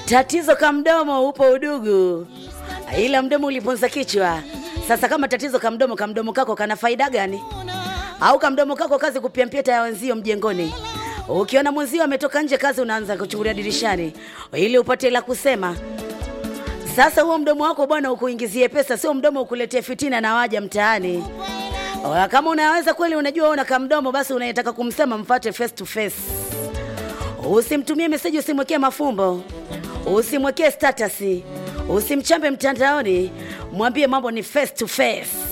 Tatizo ka mdomo upo udugu, ila mdomo uliponza kichwa. Sasa kama tatizo ka mdomo, ka mdomo kako kana faida gani? Au ka mdomo kako kazi kupiampia ya wenzio mjengoni? Ukiona mwenzio ametoka nje kazi, unaanza kuchungulia dirishani ili upate la kusema. Sasa huo mdomo wako bwana ukuingizie pesa, sio mdomo ukuletee fitina na waja mtaani. Oya, Kama unaweza kweli, unajua una kamdomo, basi unayetaka kumsema mfate face to face. Usimtumie meseji, usimwekee mafumbo, usimwekee status, usimchambe mtandaoni, mwambie mambo ni face to face.